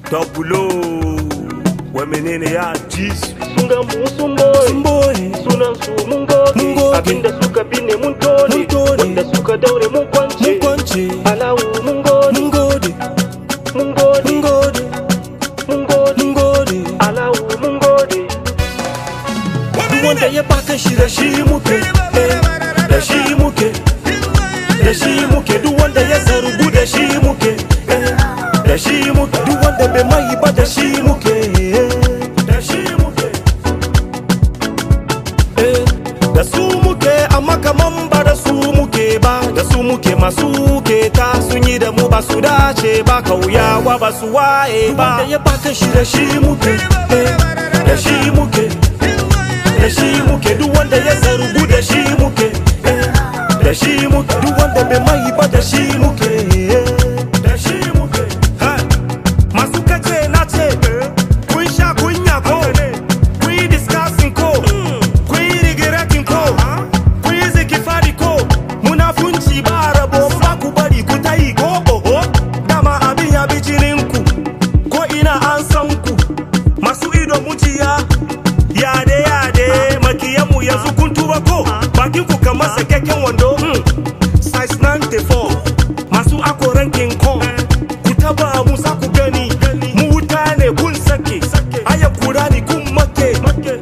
Tabulo Wai menene ya ji su sun ga mu sun boye Sun boye sunan su mun gode Mun gode. abinda suka binne mun tone Mun tone. wanda suka daure mun kwance Mun kwance alawu mun gode Mun gode mun gode Mun gode mun gode Mun gode alawu mun gode Duk wanda ya baka shi da shi muke eh, Da shi muke Da shi muke Duk wanda ya zargu da shi muke eh, Da shi muke Duk wanda bai mai ba da shi muke eh, Da shi muke eh, Da su muke amma kaman ba da su muke ba Da su muke masu keta sun yi da mu ba su dace ba Kauyawa ba su waye ba Duk wanda ya baka shi da shi muke eh, Da shi muke da shi muke duk wanda ya zargu da shi muke eh, da shi muke duk wanda bai mai ba da shi muke eh, da shi muke Ha. masu kace na ce kun sha kunya ko kun yi discussing ko kun yi regretting ko kun yi zikifari ko munafunci ba rabo ba ku bari ku ta yi ko oho dama abin ya bi jininku ko ina an san ku masu ido mujiya yade yade makiyanmu yanzu kun tuba ko bakin ku kamar sakakken wando mm. size 94 masu akoran king kong ku taba mu za ku gani mu wuta ne kun sake aya kura ni kun make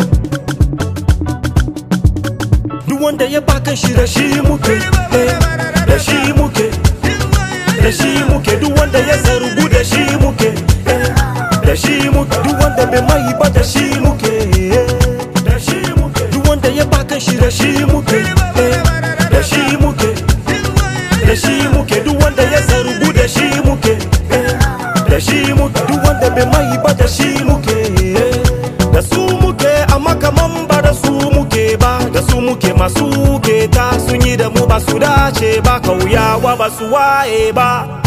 duk wanda ya baka shi da shi muke eh, da shi muke da shi muke duk wanda ya zargu da shi muke eh, da shi muke duk wanda bai mai ba da shi muke eh, da shi muke duk wanda ya baka shi da shi muke eh, da shi muke da shi muke duk wanda ya zargu da shi muke eh, da shi muke duk wanda bai mai ba da shi muke eh, da su muke amma kaman ba da su muke ba da su muke masu keta sun yi da mu ba su dace ba kauyawa ba su waye ba